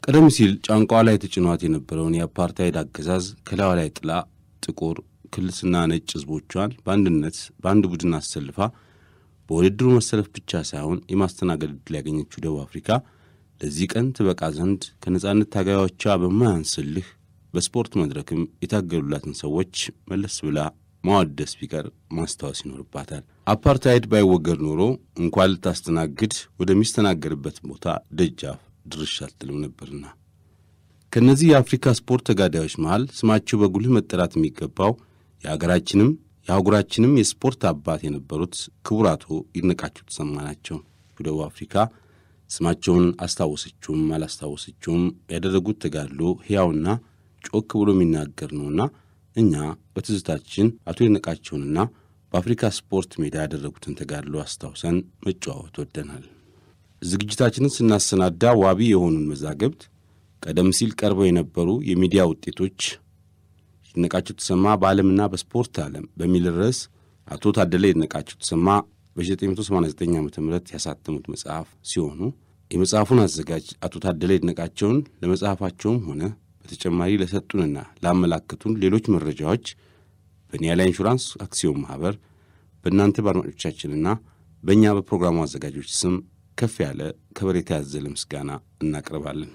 ቀደም ሲል ጫንቋ ላይ ተጭኗት የነበረውን የአፓርታይድ አገዛዝ ከላዩ ላይ ጥላ ጥቁር ክልስና ነጭ ሕዝቦቿን በአንድነት በአንድ ቡድን አሰልፋ በውድድሩ መሰለፍ ብቻ ሳይሆን የማስተናገድ ዕድል ያገኘችው ደቡብ አፍሪካ ለዚህ ቀን ትበቃ ዘንድ ከነጻነት ታጋዮቿ በማያንስልህ በስፖርት መድረክም የታገሉላትን ሰዎች መለስ ብላ ማወደስ ቢቀር ማስታወስ ይኖርባታል። አፓርታይድ ባይወገድ ኖሮ እንኳን ልታስተናግድ ወደሚስተናገድበት ቦታ ደጃፍ ድርሽ አትልም ነበርና። ከእነዚህ የአፍሪካ ስፖርት ተጋዳዮች መሃል ስማቸው በጉልህ መጠራት የሚገባው የአገራችንም የአህጉራችንም የስፖርት አባት የነበሩት ክቡር አቶ ይድነቃቸው ተሰማ ናቸው። በደቡብ አፍሪካ ስማቸውን አስታወሰችውም አላስታወሰችውም ያደረጉት ተጋድሎ ሕያውና ጮክ ብሎ የሚናገር ነውና እኛ በትዝታችን አቶ ይድነቃቸውንና በአፍሪካ ስፖርት ሜዳ ያደረጉትን ተጋድሎ አስታውሰን መጨዋወት ወደናል። ዝግጅታችንን ስናሰናዳ ዋቢ የሆኑን መዛግብት ቀደም ሲል ቀርበው የነበሩ የሚዲያ ውጤቶች ይድነቃቸው ተሰማ በዓለምና በስፖርት ዓለም በሚል ርዕስ አቶ ታደለ ይድነቃቸው ተሰማ በ1989 ዓ ም ያሳተሙት መጽሐፍ ሲሆኑ የመጽሐፉን አዘጋጅ አቶ ታደለ ይድነቃቸውን ለመጽሐፋቸውም ሆነ በተጨማሪ ለሰጡንና ላመላከቱን ሌሎች መረጃዎች በኒያላ ኢንሹራንስ አክሲዮን ማኅበር በእናንተ በአድማጮቻችንና በእኛ በፕሮግራሙ አዘጋጆች ስም ከፍ ያለ ከበሬታ ያዘለ ምስጋና እናቀርባለን።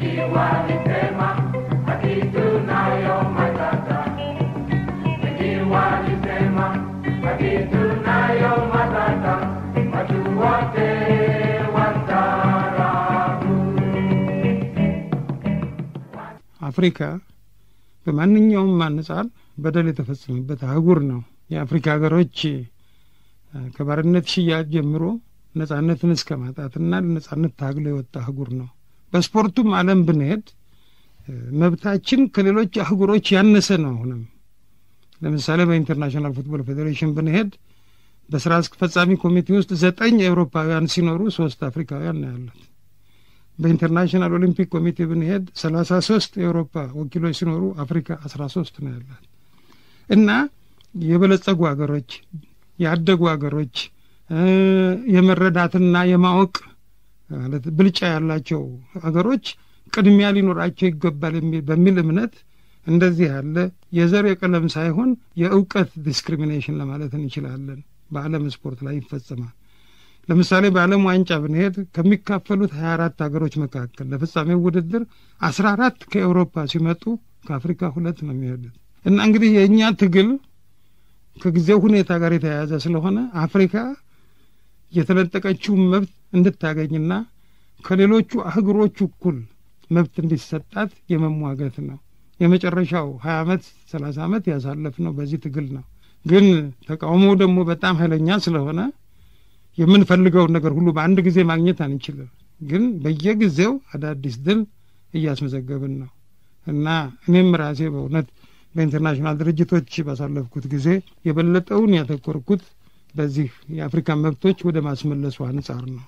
አፍሪካ በማንኛውም አንጻር በደል የተፈጸመበት አህጉር ነው። የአፍሪካ ሀገሮች ከባርነት ሽያጭ ጀምሮ ነጻነትን እስከ ማጣትና ለነጻነት ታግሎ የወጣ አህጉር ነው። በስፖርቱም ዓለም ብንሄድ መብታችን ከሌሎች አህጉሮች ያነሰ ነው። አሁንም ለምሳሌ በኢንተርናሽናል ፉትቦል ፌዴሬሽን ብንሄድ በስራ አስፈጻሚ ኮሚቴ ውስጥ ዘጠኝ ኤውሮፓውያን ሲኖሩ ሶስት አፍሪካውያን ነው ያሉት። በኢንተርናሽናል ኦሊምፒክ ኮሚቴ ብንሄድ ሰላሳ ሶስት የአውሮፓ ወኪሎች ሲኖሩ አፍሪካ አስራ ሶስት ነው ያላት እና የበለጸጉ ሀገሮች ያደጉ ሀገሮች የመረዳትና የማወቅ ማለት ብልጫ ያላቸው ሀገሮች ቅድሚያ ሊኖራቸው ይገባል በሚል እምነት እንደዚህ ያለ የዘር የቀለም ሳይሆን የእውቀት ዲስክሪሚኔሽን ለማለት እንችላለን በዓለም ስፖርት ላይ ይፈጸማል። ለምሳሌ በዓለም ዋንጫ ብንሄድ ከሚካፈሉት ሀያ አራት ሀገሮች መካከል ለፍጻሜው ውድድር አስራ አራት ከኤውሮፓ ሲመጡ ከአፍሪካ ሁለት ነው የሚሄዱት እና እንግዲህ የእኛ ትግል ከጊዜው ሁኔታ ጋር የተያያዘ ስለሆነ አፍሪካ የተነጠቀችውን መብት እንድታገኝና ከሌሎቹ አህጉሮች እኩል መብት እንዲሰጣት የመሟገት ነው። የመጨረሻው ሀያ ዓመት ሰላሳ ዓመት ያሳለፍነው በዚህ ትግል ነው። ግን ተቃውሞው ደግሞ በጣም ኃይለኛ ስለሆነ የምንፈልገውን ነገር ሁሉ በአንድ ጊዜ ማግኘት አንችልም። ግን በየጊዜው አዳዲስ ድል እያስመዘገብን ነው እና እኔም ራሴ በእውነት በኢንተርናሽናል ድርጅቶች ባሳለፍኩት ጊዜ የበለጠውን ያተኮርኩት በዚህ የአፍሪካን መብቶች ወደ ማስመለሱ አንጻር ነው።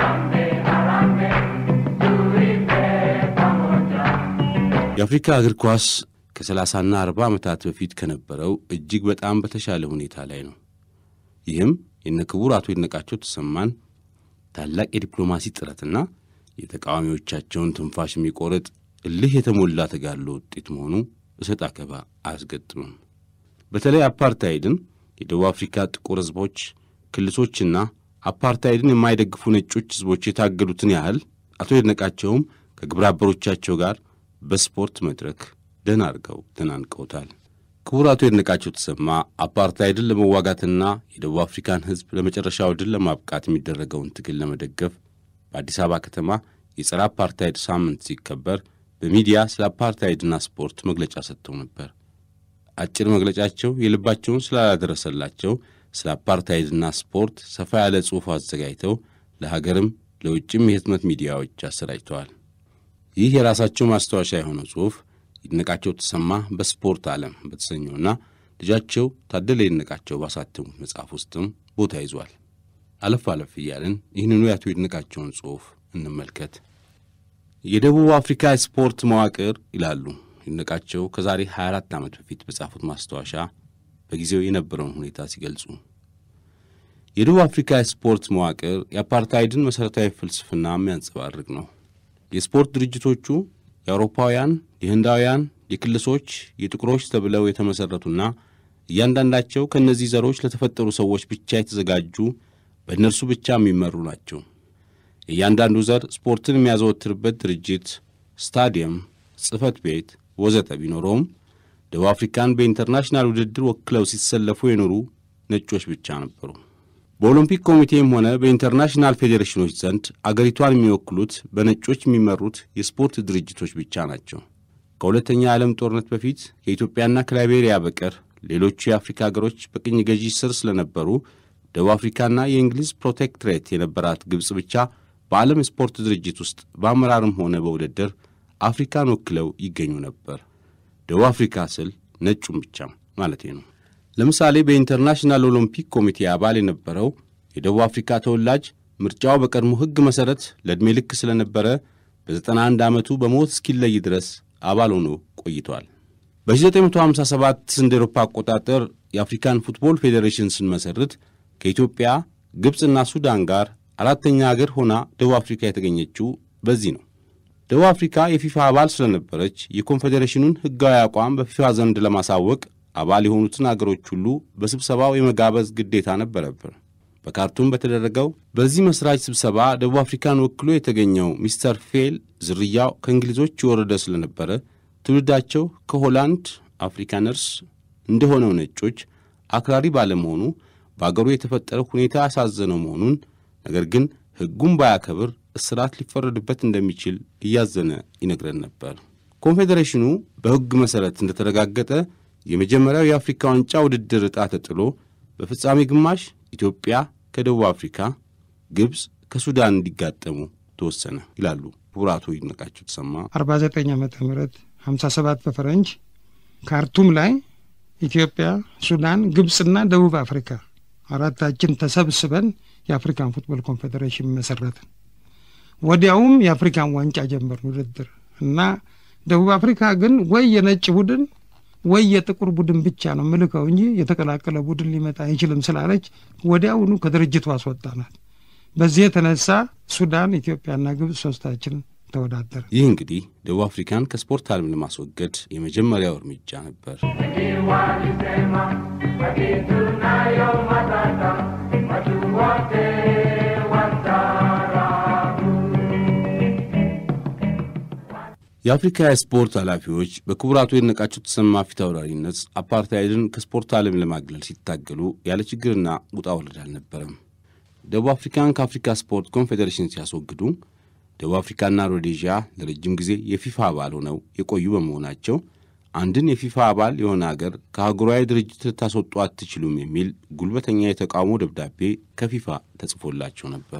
የአፍሪካ እግር ኳስ ከሰላሳና አርባ ዓመታት በፊት ከነበረው እጅግ በጣም በተሻለ ሁኔታ ላይ ነው። ይህም የነ ክቡር አቶ ይድነቃቸው ተሰማን ታላቅ የዲፕሎማሲ ጥረትና የተቃዋሚዎቻቸውን ትንፋሽ የሚቆርጥ እልህ የተሞላ ተጋድሎ ውጤት መሆኑ እሰጥ አገባ አያስገጥምም። በተለይ አፓርታይድን የደቡብ አፍሪካ ጥቁር ሕዝቦች ክልሶችና አፓርታይድን የማይደግፉ ነጮች ሕዝቦች የታገሉትን ያህል አቶ ይድነቃቸውም ከግብረ አበሮቻቸው ጋር በስፖርት መድረክ ደህና አድርገው ተናንቀውታል። ክቡር አቶ ይድነቃቸው ተሰማ አፓርታይድን ለመዋጋትና የደቡብ አፍሪካን ሕዝብ ለመጨረሻው ድል ለማብቃት የሚደረገውን ትግል ለመደገፍ በአዲስ አበባ ከተማ የጸረ አፓርታይድ ሳምንት ሲከበር በሚዲያ ስለ አፓርታይድና ስፖርት መግለጫ ሰጥተው ነበር። አጭር መግለጫቸው የልባቸውን ስላላደረሰላቸው ስለ አፓርታይድና ስፖርት ሰፋ ያለ ጽሑፍ አዘጋጅተው ለሀገርም ለውጭም የህትመት ሚዲያዎች አሰራጭተዋል። ይህ የራሳቸው ማስታወሻ የሆነው ጽሑፍ ይድነቃቸው ተሰማ በስፖርት ዓለም በተሰኘውና ልጃቸው ታደለ ይድነቃቸው ባሳተሙት መጽሐፍ ውስጥም ቦታ ይዟል። አለፍ አለፍ እያልን ይህንኑ የአቶ ይድነቃቸውን ጽሑፍ እንመልከት። የደቡብ አፍሪካ ስፖርት መዋቅር ይላሉ ይድነቃቸው ከዛሬ 24 ዓመት በፊት በጻፉት ማስታወሻ በጊዜው የነበረውን ሁኔታ ሲገልጹ የደቡብ አፍሪካ ስፖርት መዋቅር የአፓርታይድን መሠረታዊ ፍልስፍና የሚያንጸባርቅ ነው። የስፖርት ድርጅቶቹ የአውሮፓውያን፣ የህንዳውያን፣ የክልሶች፣ የጥቁሮች ተብለው የተመሠረቱና እያንዳንዳቸው ከእነዚህ ዘሮች ለተፈጠሩ ሰዎች ብቻ የተዘጋጁ በእነርሱ ብቻ የሚመሩ ናቸው። የእያንዳንዱ ዘር ስፖርትን የሚያዘወትርበት ድርጅት፣ ስታዲየም፣ ጽሕፈት ቤት ወዘተ ቢኖረውም ደቡብ አፍሪካን በኢንተርናሽናል ውድድር ወክለው ሲሰለፉ የኖሩ ነጮች ብቻ ነበሩ። በኦሎምፒክ ኮሚቴም ሆነ በኢንተርናሽናል ፌዴሬሽኖች ዘንድ አገሪቷን የሚወክሉት በነጮች የሚመሩት የስፖርት ድርጅቶች ብቻ ናቸው። ከሁለተኛ የዓለም ጦርነት በፊት ከኢትዮጵያና ከላይቤሪያ በቀር ሌሎቹ የአፍሪካ አገሮች በቅኝ ገዢ ስር ስለነበሩ ደቡብ አፍሪካና የእንግሊዝ ፕሮቴክትሬት የነበራት ግብፅ ብቻ በዓለም የስፖርት ድርጅት ውስጥ በአመራርም ሆነ በውድድር አፍሪካን ወክለው ይገኙ ነበር። ደቡብ አፍሪካ ስል ነጩም ብቻ ማለቴ ነው። ለምሳሌ በኢንተርናሽናል ኦሎምፒክ ኮሚቴ አባል የነበረው የደቡብ አፍሪካ ተወላጅ ምርጫው በቀድሞ ሕግ መሠረት ለዕድሜ ልክ ስለነበረ በ91 ዓመቱ በሞት እስኪለይ ድረስ አባል ሆኖ ቆይቷል። በ1957 እንደ ኤሮፓ አቆጣጠር የአፍሪካን ፉትቦል ፌዴሬሽን ስንመሠርት ከኢትዮጵያ ግብፅና ሱዳን ጋር አራተኛ አገር ሆና ደቡብ አፍሪካ የተገኘችው በዚህ ነው። ደቡብ አፍሪካ የፊፋ አባል ስለነበረች የኮንፌዴሬሽኑን ሕጋዊ አቋም በፊፋ ዘንድ ለማሳወቅ አባል የሆኑትን አገሮች ሁሉ በስብሰባው የመጋበዝ ግዴታ ነበረብን። በካርቱም በተደረገው በዚህ መስራች ስብሰባ ደቡብ አፍሪካን ወክሎ የተገኘው ሚስተር ፌል ዝርያው ከእንግሊዞች የወረደ ስለነበረ ትውልዳቸው ከሆላንድ አፍሪካነርስ እንደሆነው ነጮች አክራሪ ባለመሆኑ በአገሩ የተፈጠረው ሁኔታ ያሳዘነው መሆኑን ነገር ግን ሕጉን ባያከብር እስራት ሊፈረድበት እንደሚችል እያዘነ ይነግረን ነበር። ኮንፌዴሬሽኑ በሕግ መሠረት እንደተረጋገጠ የመጀመሪያው የአፍሪካ ዋንጫ ውድድር ዕጣ ተጥሎ በፍጻሜ ግማሽ ኢትዮጵያ ከደቡብ አፍሪካ፣ ግብፅ ከሱዳን እንዲጋጠሙ ተወሰነ ይላሉ ክቡር አቶ ይድነቃቸው ተሰማ። 49 ዓመተ ምህረት 57 በፈረንጅ ካርቱም ላይ ኢትዮጵያ፣ ሱዳን፣ ግብፅና ደቡብ አፍሪካ አራታችን ተሰብስበን የአፍሪካን ፉትቦል ኮንፌዴሬሽን መሰረትን። ወዲያውም የአፍሪካን ዋንጫ ጀመርን ውድድር እና ደቡብ አፍሪካ ግን ወይ የነጭ ቡድን ወይ የጥቁር ቡድን ብቻ ነው ምልከው እንጂ የተቀላቀለ ቡድን ሊመጣ አይችልም ስላለች ወዲያውኑ ከድርጅቱ አስወጣናት። በዚህ የተነሳ ሱዳን፣ ኢትዮጵያና ግብፅ ሶስታችን ተወዳደር። ይህ እንግዲህ ደቡብ አፍሪካን ከስፖርት ዓለም ለማስወገድ የመጀመሪያው እርምጃ ነበር። የአፍሪካ የስፖርት ኃላፊዎች በክቡር አቶ ይድነቃቸው ተሰማ ፊት አውራሪነት አፓርታይድን ከስፖርት ዓለም ለማግለል ሲታገሉ ያለ ችግርና ውጣ ውረድ አልነበረም። ደቡብ አፍሪካን ከአፍሪካ ስፖርት ኮንፌዴሬሽን ሲያስወግዱ ደቡብ አፍሪካና ሮዴዥያ ለረጅም ጊዜ የፊፋ አባል ሆነው የቆዩ በመሆናቸው አንድን የፊፋ አባል የሆነ አገር ከአህጉራዊ ድርጅት ልታስወጡ አትችሉም የሚል ጉልበተኛ የተቃውሞ ደብዳቤ ከፊፋ ተጽፎላቸው ነበር።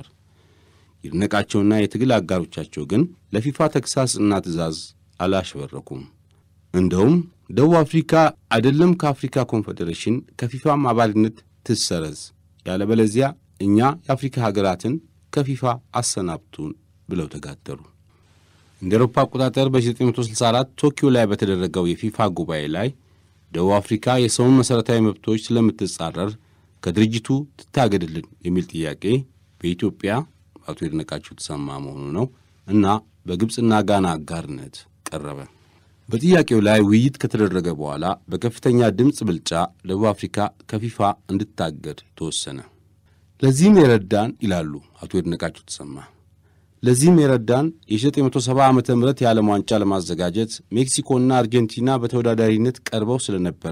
ይድነቃቸውና የትግል አጋሮቻቸው ግን ለፊፋ ተግሳጽና ትእዛዝ አላሸበረኩም። እንደውም ደቡብ አፍሪካ አይደለም ከአፍሪካ ኮንፌዴሬሽን ከፊፋም አባልነት ትሰረዝ፣ ያለበለዚያ እኛ የአፍሪካ ሀገራትን ከፊፋ አሰናብቱን ብለው ተጋደሉ። እንደ ኤሮፓ አቆጣጠር በ1964 ቶኪዮ ላይ በተደረገው የፊፋ ጉባኤ ላይ ደቡብ አፍሪካ የሰውን መሠረታዊ መብቶች ስለምትጻረር ከድርጅቱ ትታገድልን የሚል ጥያቄ በኢትዮጵያ አቶ ይድነቃቸው ተሰማ መሆኑ ነው እና በግብፅና ጋና አጋርነት ቀረበ። በጥያቄው ላይ ውይይት ከተደረገ በኋላ በከፍተኛ ድምፅ ብልጫ ደቡብ አፍሪካ ከፊፋ እንድታገድ ተወሰነ። ለዚህም የረዳን ይላሉ አቶ ይድነቃቸው ተሰማ ለዚህም የረዳን የ1970 ዓ ም የዓለም ዋንጫ ለማዘጋጀት ሜክሲኮና አርጀንቲና በተወዳዳሪነት ቀርበው ስለነበረ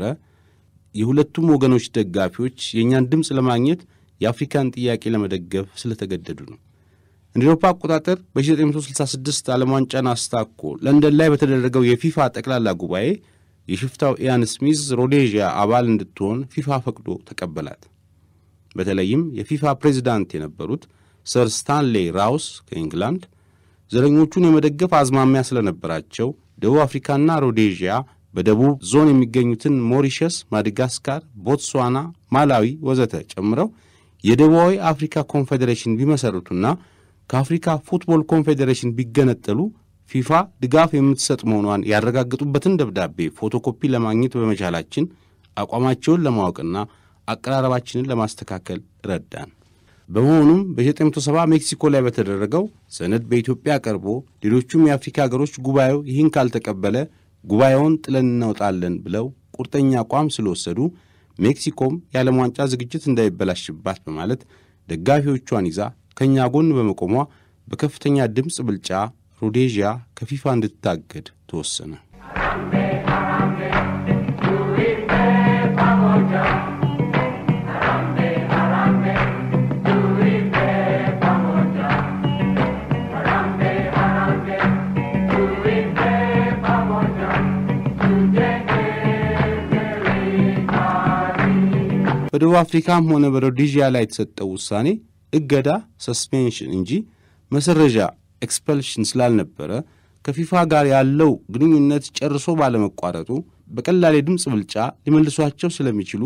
የሁለቱም ወገኖች ደጋፊዎች የእኛን ድምፅ ለማግኘት የአፍሪካን ጥያቄ ለመደገፍ ስለተገደዱ ነው። እንደ ኤሮፓ አቆጣጠር በ1966 ዓለም ዋንጫን አስታኮ ለንደን ላይ በተደረገው የፊፋ ጠቅላላ ጉባኤ የሽፍታው ኢያን ስሚዝ ሮዴዥያ አባል እንድትሆን ፊፋ ፈቅዶ ተቀበላት። በተለይም የፊፋ ፕሬዚዳንት የነበሩት ሰር ስታንሌ ራውስ ከኢንግላንድ ዘረኞቹን የመደገፍ አዝማሚያ ስለነበራቸው ደቡብ አፍሪካና ሮዴዥያ በደቡብ ዞን የሚገኙትን ሞሪሸስ፣ ማዳጋስካር፣ ቦትስዋና፣ ማላዊ ወዘተ ጨምረው የደቡባዊ አፍሪካ ኮንፌዴሬሽን ቢመሰርቱና ከአፍሪካ ፉትቦል ኮንፌዴሬሽን ቢገነጠሉ ፊፋ ድጋፍ የምትሰጥ መሆኗን ያረጋግጡበትን ደብዳቤ ፎቶኮፒ ለማግኘት በመቻላችን አቋማቸውን ለማወቅና አቀራረባችንን ለማስተካከል ረዳን። በመሆኑም በ1970 ሜክሲኮ ላይ በተደረገው ሰነድ በኢትዮጵያ ቀርቦ ሌሎቹም የአፍሪካ ሀገሮች ጉባኤው ይህን ካልተቀበለ ጉባኤውን ጥለን እናውጣለን ብለው ቁርጠኛ አቋም ስለወሰዱ ሜክሲኮም የዓለም ዋንጫ ዝግጅት እንዳይበላሽባት በማለት ደጋፊዎቿን ይዛ ከእኛ ጎን በመቆሟ በከፍተኛ ድምፅ ብልጫ ሮዴዥያ ከፊፋ እንድትታገድ ተወሰነ። በደቡብ አፍሪካም ሆነ በሮዴዥያ ላይ የተሰጠው ውሳኔ እገዳ ሰስፔንሽን እንጂ መሰረዣ ኤክስፐልሽን ስላልነበረ ከፊፋ ጋር ያለው ግንኙነት ጨርሶ ባለመቋረጡ በቀላል የድምፅ ብልጫ ሊመልሷቸው ስለሚችሉ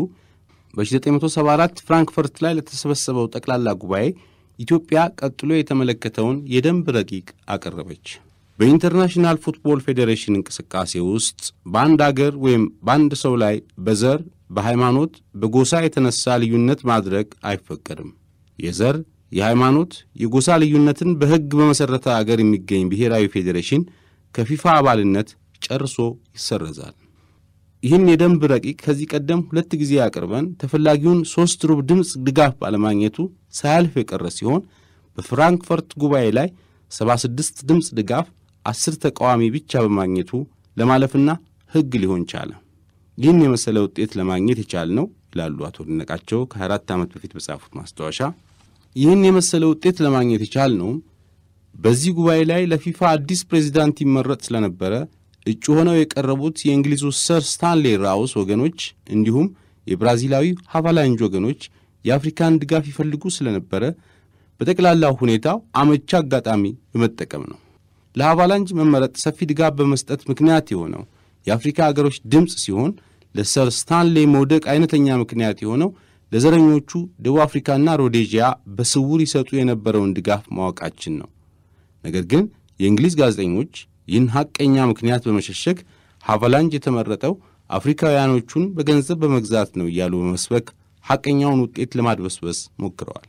በ1974 ፍራንክፈርት ላይ ለተሰበሰበው ጠቅላላ ጉባኤ ኢትዮጵያ ቀጥሎ የተመለከተውን የደንብ ረቂቅ አቀረበች። በኢንተርናሽናል ፉትቦል ፌዴሬሽን እንቅስቃሴ ውስጥ በአንድ አገር ወይም በአንድ ሰው ላይ በዘር፣ በሃይማኖት፣ በጎሳ የተነሳ ልዩነት ማድረግ አይፈቀድም። የዘር የሃይማኖት፣ የጎሳ ልዩነትን በሕግ በመሠረተ አገር የሚገኝ ብሔራዊ ፌዴሬሽን ከፊፋ አባልነት ጨርሶ ይሰረዛል። ይህን የደንብ ረቂቅ ከዚህ ቀደም ሁለት ጊዜ አቅርበን ተፈላጊውን ሦስት ሩብ ድምፅ ድጋፍ ባለማግኘቱ ሳያልፍ የቀረ ሲሆን በፍራንክፈርት ጉባኤ ላይ 76 ድምፅ ድጋፍ፣ አስር ተቃዋሚ ብቻ በማግኘቱ ለማለፍና ሕግ ሊሆን ቻለ። ይህን የመሰለ ውጤት ለማግኘት የቻልነው ይላሉ አቶ ደነቃቸው ከ24 ዓመት በፊት በጻፉት ማስታወሻ ይህን የመሰለ ውጤት ለማግኘት የቻልነውም በዚህ ጉባኤ ላይ ለፊፋ አዲስ ፕሬዚዳንት ይመረጥ ስለነበረ እጩ ሆነው የቀረቡት የእንግሊዙ ሰር ስታንሌ ራውስ ወገኖች እንዲሁም የብራዚላዊ ሃቫላንጅ ወገኖች የአፍሪካን ድጋፍ ይፈልጉ ስለነበረ በጠቅላላው ሁኔታው አመቻ አጋጣሚ በመጠቀም ነው። ለሃቫላንጅ መመረጥ ሰፊ ድጋፍ በመስጠት ምክንያት የሆነው የአፍሪካ አገሮች ድምፅ ሲሆን ለሰር ስታንሌ መውደቅ አይነተኛ ምክንያት የሆነው ለዘረኞቹ ደቡብ አፍሪካና ሮዴዥያ በስውር ይሰጡ የነበረውን ድጋፍ ማወቃችን ነው። ነገር ግን የእንግሊዝ ጋዜጠኞች ይህን ሐቀኛ ምክንያት በመሸሸግ ሃቫላንጅ የተመረጠው አፍሪካውያኖቹን በገንዘብ በመግዛት ነው እያሉ በመስበክ ሐቀኛውን ውጤት ለማድበስበስ ሞክረዋል።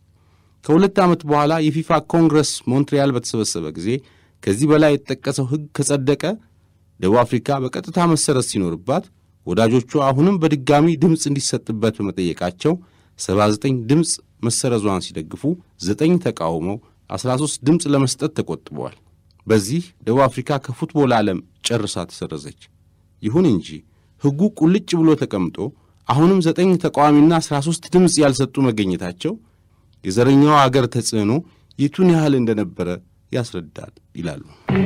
ከሁለት ዓመት በኋላ የፊፋ ኮንግረስ ሞንትሪያል በተሰበሰበ ጊዜ ከዚህ በላይ የተጠቀሰው ሕግ ከጸደቀ ደቡብ አፍሪካ በቀጥታ መሰረት ሲኖርባት ወዳጆቹ አሁንም በድጋሚ ድምፅ እንዲሰጥበት በመጠየቃቸው 79 ድምፅ መሰረዟን ሲደግፉ ዘጠኝ ተቃውመው 13 ድምፅ ለመስጠት ተቆጥበዋል። በዚህ ደቡብ አፍሪካ ከፉትቦል ዓለም ጨርሳ ተሰረዘች። ይሁን እንጂ ሕጉ ቁልጭ ብሎ ተቀምጦ አሁንም ዘጠኝ ተቃዋሚና 13 ድምፅ ያልሰጡ መገኘታቸው የዘረኛው አገር ተጽዕኖ የቱን ያህል እንደነበረ ያስረዳል ይላሉ።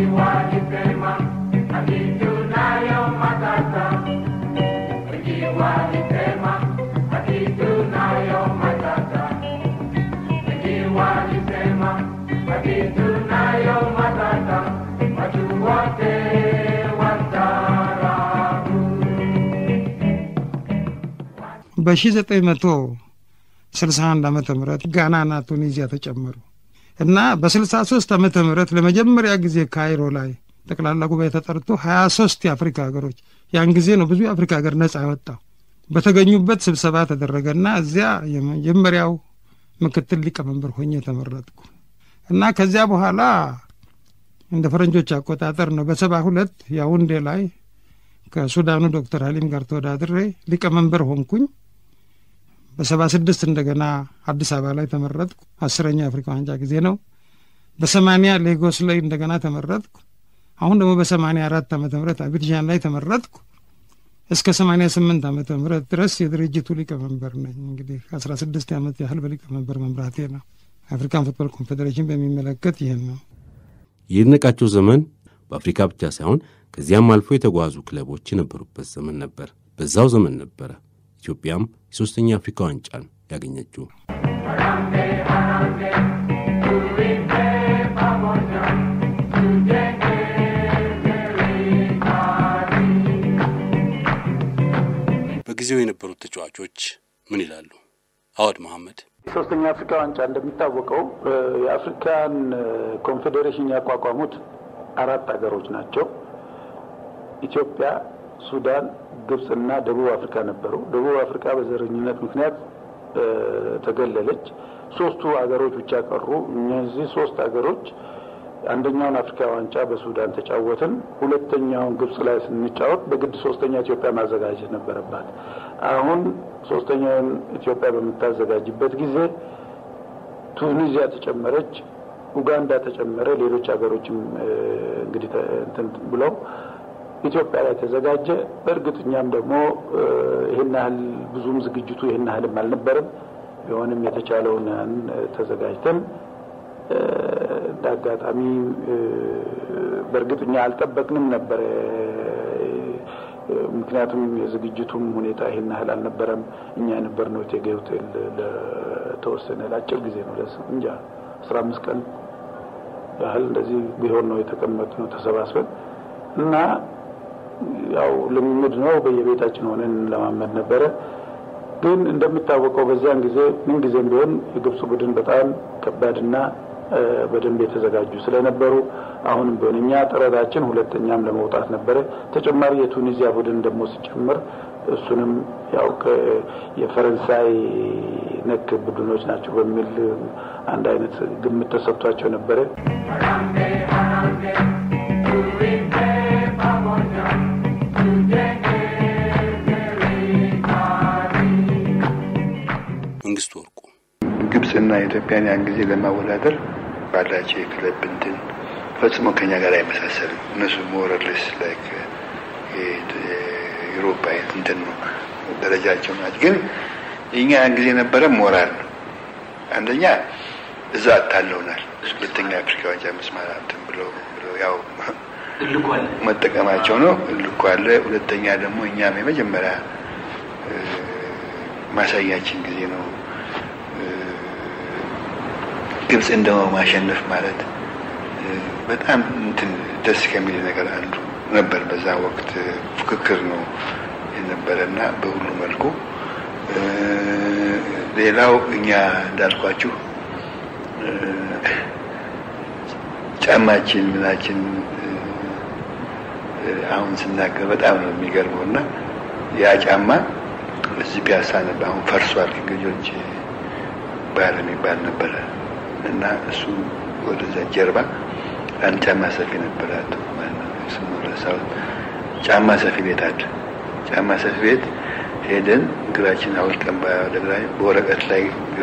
በ1961 ዓመተ ምህረት ጋናና ቱኒዚያ ተጨመሩ እና በ63 ዓመተ ምህረት ለመጀመሪያ ጊዜ ካይሮ ላይ ጠቅላላ ጉባኤ ተጠርቶ 23 የአፍሪካ ሀገሮች ያን ጊዜ ነው ብዙ የአፍሪካ ሀገር ነጻ ያወጣው በተገኙበት ስብሰባ ተደረገና እዚያ የመጀመሪያው ምክትል ሊቀመንበር ሆኜ ተመረጥኩ እና ከዚያ በኋላ እንደ ፈረንጆች አቆጣጠር ነው በሰባ ሁለት ያውንዴ ላይ ከሱዳኑ ዶክተር ሀሊም ጋር ተወዳድሬ ሊቀመንበር ሆንኩኝ። በሰባ ስድስት እንደገና አዲስ አበባ ላይ ተመረጥኩ። አስረኛ የአፍሪካ ዋንጫ ጊዜ ነው። በሰማኒያ ሌጎስ ላይ እንደገና ተመረጥኩ። አሁን ደግሞ በሰማኒያ አራት ዓመተ ምህረት አቢድዣን ላይ ተመረጥኩ። እስከ ሰማኒያ ስምንት ዓመተ ምህረት ድረስ የድርጅቱ ሊቀመንበር ነኝ። እንግዲህ ከአስራ ስድስት ዓመት ያህል በሊቀመንበር መምራቴ ነው። አፍሪካን ፉትቦል ኮንፌዴሬሽን በሚመለከት ይህን ነው። የይድነቃቸው ዘመን በአፍሪካ ብቻ ሳይሆን ከዚያም አልፎ የተጓዙ ክለቦች የነበሩበት ዘመን ነበር። በዛው ዘመን ነበረ ኢትዮጵያም የሦስተኛ አፍሪካ ዋንጫን ያገኘችው። በጊዜው የነበሩት ተጫዋቾች ምን ይላሉ? አወድ መሐመድ የሶስተኛ አፍሪካ ዋንጫ እንደሚታወቀው የአፍሪካን ኮንፌዴሬሽን ያቋቋሙት አራት ሀገሮች ናቸው። ኢትዮጵያ፣ ሱዳን፣ ግብፅና ደቡብ አፍሪካ ነበሩ። ደቡብ አፍሪካ በዘረኝነት ምክንያት ተገለለች። ሶስቱ ሀገሮች ብቻ ቀሩ። እነዚህ ሶስት ሀገሮች አንደኛውን አፍሪካ ዋንጫ በሱዳን ተጫወትን። ሁለተኛውን ግብጽ ላይ ስንጫወት በግድ ሶስተኛ ኢትዮጵያ ማዘጋጀት ነበረባት። አሁን ሶስተኛውን ኢትዮጵያ በምታዘጋጅበት ጊዜ ቱኒዚያ ተጨመረች፣ ኡጋንዳ ተጨመረ፣ ሌሎች ሀገሮችም እንግዲህ እንትን ብለው ኢትዮጵያ ላይ ተዘጋጀ። በእርግጥ እኛም ደግሞ ይህን ያህል ብዙም ዝግጅቱ ይህን ያህልም አልነበረም። ቢሆንም የተቻለውን ተዘጋጅተን እንደ አጋጣሚ በእርግጥ እኛ አልጠበቅንም ነበረ። ምክንያቱም የዝግጅቱም ሁኔታ ይህን ያህል አልነበረም። እኛ የነበርነው እቴጌ ሆቴል ለተወሰነ ለአጭር ጊዜ ነው እንጃ አስራ አምስት ቀን ያህል እንደዚህ ቢሆን ነው የተቀመጥነው ተሰባስበን እና ያው ልምምድ ነው። በየቤታችን ሆነን ለማመድ ነበረ። ግን እንደሚታወቀው በዚያን ጊዜ ምን ጊዜም ቢሆን የግብጽ ቡድን በጣም ከባድና በደንብ የተዘጋጁ ስለነበሩ አሁንም ቢሆን እኛ ጥረታችን ሁለተኛም ለመውጣት ነበረ። ተጨማሪ የቱኒዚያ ቡድን ደግሞ ሲጨምር እሱንም ያው የፈረንሳይ ነክ ቡድኖች ናቸው በሚል አንድ አይነት ግምት ተሰጥቷቸው ነበረ። መንግስቱ ወርቁ ግብጽና ኢትዮጵያን ያን ጊዜ ለማወዳደር ባላቸው የክለብ እንትን ፈጽሞ ከኛ ጋር አይመሳሰልም። እነሱ ሞረልስ ላይክ የዩሮፓ አይነት እንትን ነው ደረጃቸው ናቸው። ግን የኛ ያን ጊዜ የነበረ ሞራል ነው። አንደኛ እዛ አታለውናል። ሁለተኛ አፍሪካ ዋንጫ መስማት እንትን ብለው ያው መጠቀማቸው ነው። እልኩ አለ። ሁለተኛ ደግሞ እኛም የመጀመሪያ ማሳያችን ጊዜ ነው። ግብጽ እንደው ማሸነፍ ማለት በጣም እንትን ደስ ከሚል ነገር አንዱ ነበር። በዛ ወቅት ፉክክር ነው የነበረ እና በሁሉ መልኩ ሌላው እኛ እንዳልኳችሁ ጫማችን ምናችን አሁን ስናገር በጣም ነው የሚገርመው እና ያ ጫማ እዚህ ፒያሳ ነበር። አሁን ፈርሷል። እንግጆች ባህል የሚባል ነበረ እና እሱ ወደዛ ጀርባ አንድ ጫማ ሰፊ ነበረ። ስሙ ረሳሁት። ጫማ ሰፊ ቤት አለ። ጫማ ሰፊ ቤት ሄደን እግራችን አውልቀን በወረቀት ላይ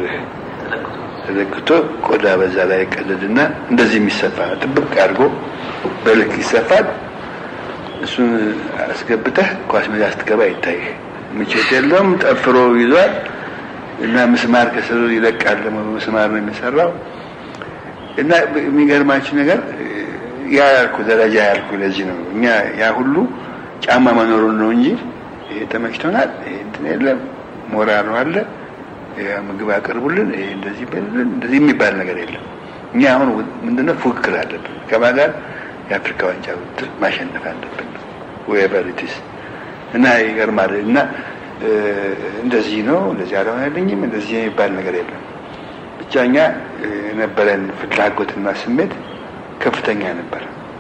ተዘግቶ ቆዳ በዛ ላይ ቀደድና እንደዚህ የሚሰፋ ጥብቅ አድርጎ በልክ ይሰፋል። እሱን አስገብተህ ኳስ ሜዳ ስትገባ ይታይህ። ምቾት የለውም። ጠፍሮ ይዟል እና ምስማር ከስሩ ይለቃል። ደግሞ ምስማር ነው የሚሰራው እና የሚገርማችሁ ነገር ያ ያልኩ ደረጃ ያልኩ ለዚህ ነው እኛ ያ ሁሉ ጫማ መኖሩን ነው እንጂ ይሄ ተመችቶናል፣ ይሄ እንትን የለም፣ ሞራሉ አለ፣ ምግብ አቅርቡልን፣ ይሄ እንደዚህ በልን፣ እንደዚህ የሚባል ነገር የለም። እኛ አሁን ምንድነው ፉክክር አለብን ከማን ጋር የአፍሪካ ዋንጫ ውድድር ማሸነፍ አለብን ዌቨር ኢትስ እና ይገርማል እና እንደዚህ ነው እንደዚህ አልሆነልኝም እንደዚህ የሚባል ነገር የለም። ብቻ እኛ የነበረን ፍላጎትና ስሜት ከፍተኛ ነበር።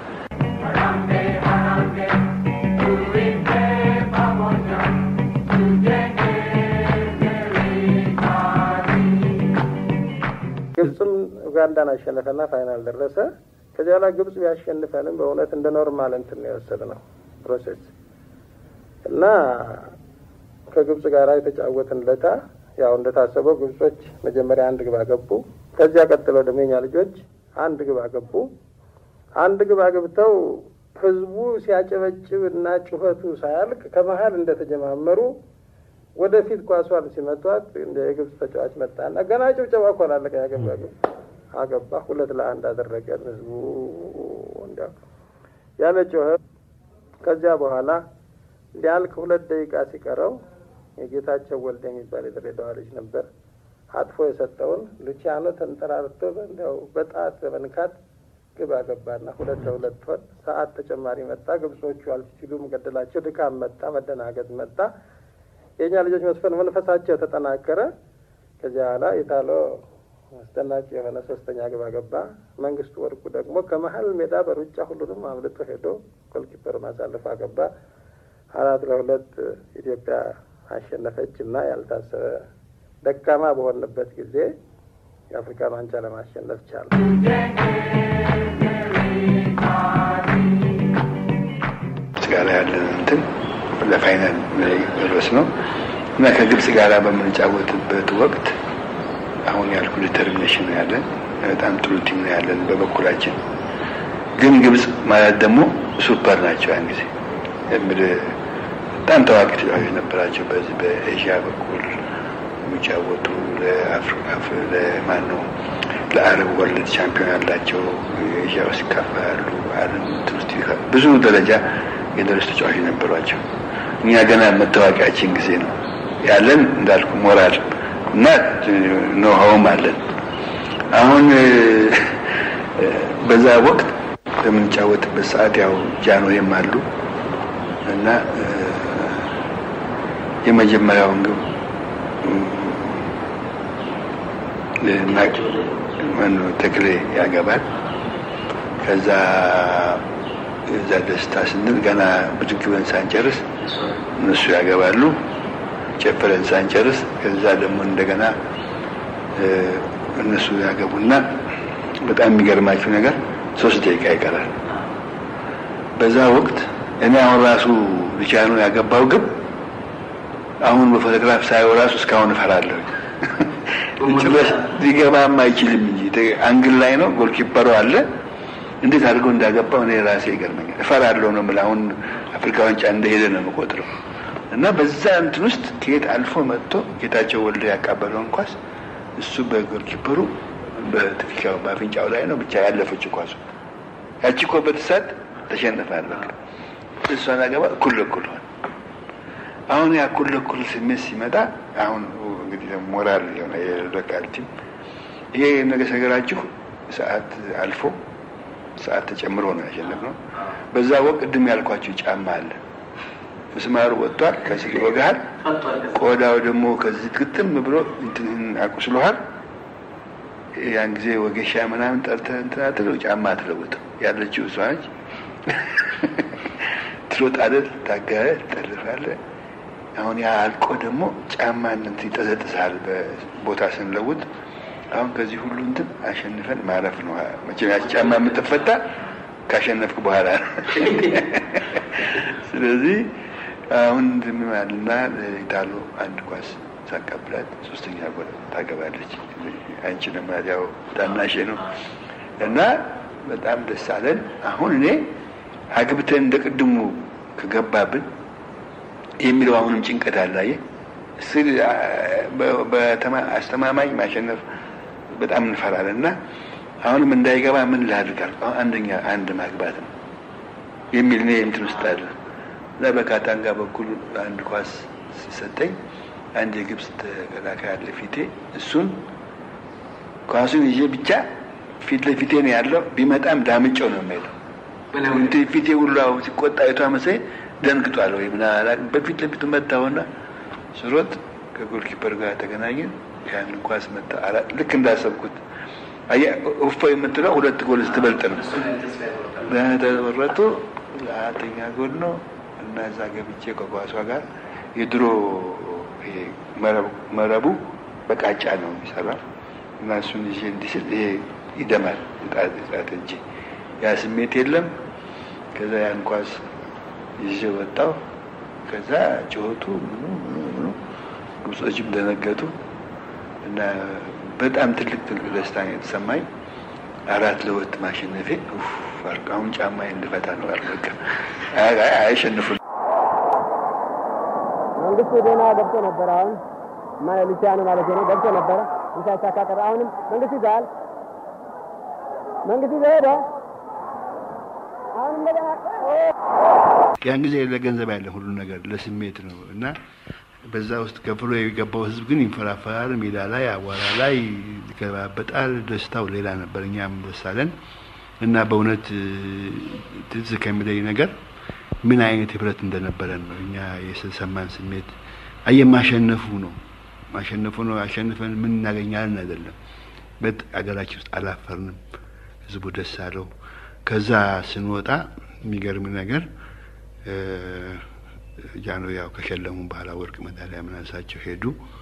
ግብፅም ኡጋንዳን አሸነፈና ፋይናል ደረሰ። ከዚያ በኋላ ግብጽ ቢያሸንፈንም በእውነት እንደ ኖርማል እንትን ነው የወሰድነው ፕሮሴስ እና ከግብጽ ጋር የተጫወትን ለታ ያው እንደታሰበው ግብጾች መጀመሪያ አንድ ግብ አገቡ። ከዚያ ቀጥለው ደግሞ የኛ ልጆች አንድ ግብ አገቡ። አንድ ግብ አግብተው ህዝቡ ሲያጨበጭብ እና ጩኸቱ ሳያልቅ ከመሀል እንደተጀማመሩ ወደፊት ኳሷን ሲመቷት እንደ የግብጽ ተጫዋች መጣና ገና ጭብጨባ እኮ አላለቀ ያገባ ግብ አገባ። ሁለት ለአንድ አደረገን ህዝቡ እንዲያው ያለ ጮኸ። ከዚያ በኋላ ሊያልቅ ሁለት ደቂቃ ሲቀረው የጌታቸው ወልደ የሚባል የድሬዳዋ ልጅ ነበር አጥፎ የሰጠውን ሉቺያኖ ተንጠራርቶ እንዲያው በጣት በመንካት ግብ አገባና ሁለት ለሁለት ሆን። ሰዓት ተጨማሪ መጣ። ግብጾቹ አልሲሉም ገደላቸው። ድካም መጣ፣ መደናገጥ መጣ። የእኛ ልጆች መስፈን መንፈሳቸው ተጠናከረ። ከዚያ በኋላ ኢታሎ አስደናቂ የሆነ ሶስተኛ ግብ አገባ። መንግስቱ ወርቁ ደግሞ ከመሀል ሜዳ በሩጫ ሁሉንም አምልጦ ሄዶ ጎልኪፐር ማሳለፍ አገባ። አራት ለሁለት ኢትዮጵያ አሸነፈች እና ያልታሰበ ደካማ በሆንበት ጊዜ የአፍሪካን ዋንጫ ለማሸነፍ ቻለ። ጋር ያለን እንትን ለፋይናል መድረስ ነው እና ከግብጽ ጋር በምንጫወትበት ወቅት አሁን ያልኩ ዲተርሚኔሽን ነው ያለን። በጣም ጥሩ ቲም ነው ያለን በበኩላችን። ግን ግብጽ ማለት ደግሞ ሱፐር ናቸው። ያን ጊዜ በጣም ታዋቂ ተጫዋቾች ነበራቸው። በዚህ በኤዥያ በኩል የሚጫወቱ ለማን ነው ለአረብ ወርልድ ቻምፒዮን ያላቸው ኤዥያ ውስጥ ይካፈላሉ። ዓለም ውስጥ ብዙ ደረጃ የደረሱ ተጫዋቾች ነበሯቸው። እኛ ገና መታወቂያችን ጊዜ ነው ያለን እንዳልኩ ሞራል እና ኖሃውም አለን። አሁን በዛ ወቅት በምንጫወትበት ሰዓት ያው ጃንሆይም አሉ እና የመጀመሪያውን ግብ ተክሌ ያገባል። ከዛ እዛ ደስታ ስንል ገና ብድግ ብለን ሳንጨርስ እነሱ ያገባሉ። ጨፍረን ሳንጨርስ ከዛ ደግሞ እንደገና እነሱ ያገቡና በጣም የሚገርማችሁ ነገር ሶስት ደቂቃ ይቀራል። በዛ ወቅት እኔ አሁን ራሱ ልቻኑ ያገባው ግብ አሁን በፎቶግራፍ ሳየው ራሱ እስካሁን እፈራለሁ። ጭራሽ ሊገባም አይችልም እንጂ አንግል ላይ ነው። ጎልኪፐሩ አለ። እንዴት አድርገው እንዳገባው እኔ ራሴ ይገርመኛል። እፈራለሁ ነው የምልህ። አሁን አፍሪካ ዋንጫ እንደሄደ ነው የምቆጥረው። እና በዛ እንትን ውስጥ ከየት አልፎ መጥቶ ጌታቸው ወልደ ያቃበለውን ኳስ እሱ በጎልኪፐሩ በትከሻው በአፍንጫው ላይ ነው ብቻ ያለፈች ኳሱ ያቺ እኮ በተሳት ተሸንፋል። በቃ እሷን አገባ እኩል ለእኩል ሆነ። አሁን ያ እኩል ለእኩል ስሜት ሲመጣ አሁን እንግዲህ ሞራል የሆነ የሎካል ቲም ይሄ ነገር ሰገራችሁ ሰዓት አልፎ ሰዓት ተጨምሮ ነው ያሸነፍነው። በዛ ወቅት ቅድም ያልኳችሁ ጫማ አለ ምስማሩ ወጥቷል፣ ከስር ይወጋሃል። ቆዳው ደግሞ ከዚህ ግጥም ብሎ እንትንህን አቁስሎሃል። ያን ጊዜ ወገሻ ምናምን ጠርተህ እንትን አትለው፣ ጫማ አትለውጥም። ያለችው እሷ ነች። ትሮጣለህ፣ ታጋለህ፣ ትጠልፋለህ። አሁን ያ አልቆ ደግሞ ጫማ እንትን ይጠዘጥሳል በቦታ ስንለውጥ። አሁን ከዚህ ሁሉ እንትን አሸንፈን ማረፍ ነው። መቼም ያቺ ጫማ የምትፈታ ካሸነፍክ በኋላ ነው። ስለዚህ አሁን ዝምማልና ኢታሎ አንድ ኳስ ሳቀብላት ሶስተኛ ጎል ታገባለች። አንቺ ደግሞ ያው ታናሼ ነው እና በጣም ደስ አለን። አሁን እኔ አግብተን እንደ ቅድሙ ከገባብን የሚለው አሁንም ጭንቀት አላየ ስል አስተማማኝ ማሸነፍ በጣም እንፈራለን እና አሁንም እንዳይገባ ምን ላድርጋል? አሁን አንደኛ አንድ ማግባት ነው የሚል እኔ እንትን ውስጥ አለ እና በካታንጋ በኩል አንድ ኳስ ሲሰጠኝ አንድ የግብፅ ተከላካይ አለ ፊቴ። እሱን ኳሱን ይዤ ብቻ ፊት ለፊቴ ነው ያለው። ቢመጣም ዳምጨው ነው የሚሄደው። እንትን ፊቴ ሁሉ ሲቆጣ አይቷ መሰለኝ ደንግጧል ወይ ምናምን በፊት ለፊቱ መታውና ስሮጥ ከጎልኪፐር ጋር ተገናኘን። ያንን ኳስ መታ ልክ እንዳሰብኩት እፎ የምትለው ሁለት ጎል ስትበልጥ ነው ተመረጡ። አራተኛ ጎል ነው እና እዛ ገብቼ ከኳሷ ጋር የድሮ መረቡ በቃጫ ነው የሚሰራ እና እሱን ይዤ እንዲህ ስል ይሄ ይደማል ጣት እንጂ ያ ስሜት የለም። ከዛ ያን ኳስ ይዤ ወጣው። ከዛ ጩኸቱ ምኑ ምኑ ምኑ ግብጾችም ደነገጡ እና በጣም ትልቅ ትልቅ ደስታ ነው የተሰማኝ። አራት ለሁለት ማሸነፌ አሁን ጫማዬን ልፈታ ነው አልበቃ አይሸንፉም። መንግስቱ ደህና ገብቶ ነበር። አሁን ሉሲያኖ ማለት ነው ገብቶ ነበረ ሳይሳካ ቀረ። አሁንም መንግስቱ ይዘዋል። መንግስቱ ይዘ ሄደ። አሁን እንደገና ያን ጊዜ ለገንዘብ ያለ ሁሉ ነገር ለስሜት ነው እና በዛ ውስጥ ከፍሎ የገባው ህዝብ ግን ይንፈራፈራል። ሜዳ ላይ አቧራ ላይ ይገባበጣል። ደስታው ሌላ ነበር። እኛም ደስ አለን እና በእውነት ትዝ ከሚለኝ ነገር ምን አይነት ህብረት እንደነበረን ነው እኛ የሰማን ስሜት። አየ ማሸነፉ ነው ማሸነፉ ነው። አሸንፈን ምን እናገኛለን አይደለም። በት አገራችን ውስጥ አላፈርንም። ህዝቡ ደስ አለው። ከዛ ስንወጣ የሚገርም ነገር ጃኖ ያው ከሸለሙ በኋላ ወርቅ ሜዳሊያ ምናንሳቸው ሄዱ።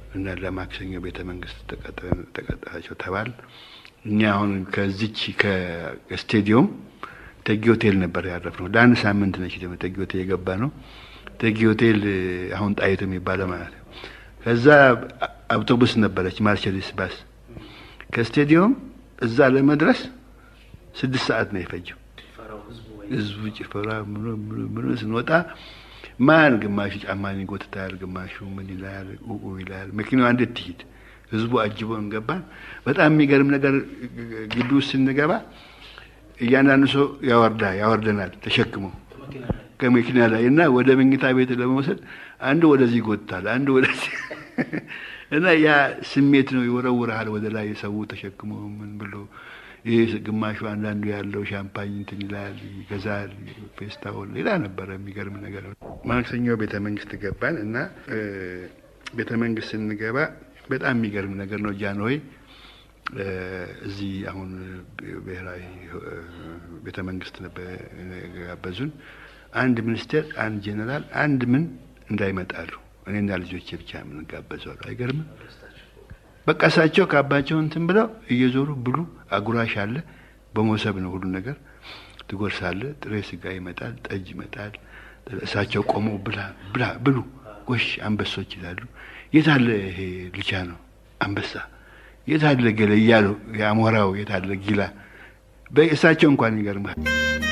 እና ለማክሰኞ ቤተ መንግስት ተቀጠራቸው ተባል። እኛ አሁን ከዚች ከስቴዲየም ተጊ ሆቴል ነበር ያረፍነው። ለአንድ ሳምንት ነች ደግሞ ተጊ ሆቴል የገባ ነው። ተጊ ሆቴል አሁን ጣይቱ የሚባለው ማለት ነው። ከዛ አውቶቡስ ነበረች ማርቸዲስ ባስ ከስቴዲየም እዛ ለመድረስ ስድስት ሰዓት ነው የፈጀው። ህዝቡ ጭፈራ ምኑ ምኑ ምኑ ስንወጣ ማን ግማሹ ጫማን ይጎትታል፣ ግማሹ ምን ይላል ኡኡ ይላል። መኪናዋ እንዴት ትሂድ? ህዝቡ አጅቦን ገባን። በጣም የሚገርም ነገር ግቢ ውስጥ ስንገባ እያንዳንዱ ሰው ያወርዳ ያወርደናል ተሸክሞ ከመኪና ላይ እና ወደ መኝታ ቤት ለመውሰድ አንዱ ወደዚህ ይጎትታል፣ አንዱ ወደዚህ እና ያ ስሜት ነው ይወረውርሃል ወደ ላይ ሰው ተሸክሞ ምን ብሎ ይህ ግማሹ አንዳንዱ ያለው ሻምፓኝ እንትን ይላል ይገዛል። ፌስታውን ሌላ ነበረ የሚገርም ነገር። ማክሰኞ ቤተ መንግስት ገባን እና ቤተ መንግስት ስንገባ በጣም የሚገርም ነገር ነው። ጃንሆይ እዚህ አሁን ብሔራዊ ቤተ መንግስት ጋበዙን። አንድ ሚኒስቴር፣ አንድ ጄኔራል፣ አንድ ምን እንዳይመጣሉ እኔና ልጆቼ ብቻ የምንጋበዘው አይገርምም? በቃ እሳቸው ካባቸው እንትን ብለው እየዞሩ ብሉ። አጉራሽ አለ፣ በመሶብ ነው ሁሉ ነገር ትጎርሳለ። ጥሬ ስጋ ይመጣል፣ ጠጅ ይመጣል። እሳቸው ቆመው ብላ ብላ ብሉ፣ ጎሽ አንበሶች ይላሉ። የት አለ ይሄ ልቻ ነው አንበሳ፣ የት አለ ገለ እያሉ የአሞራው የት አለ ጊላ። እሳቸው እንኳን ይገርማል።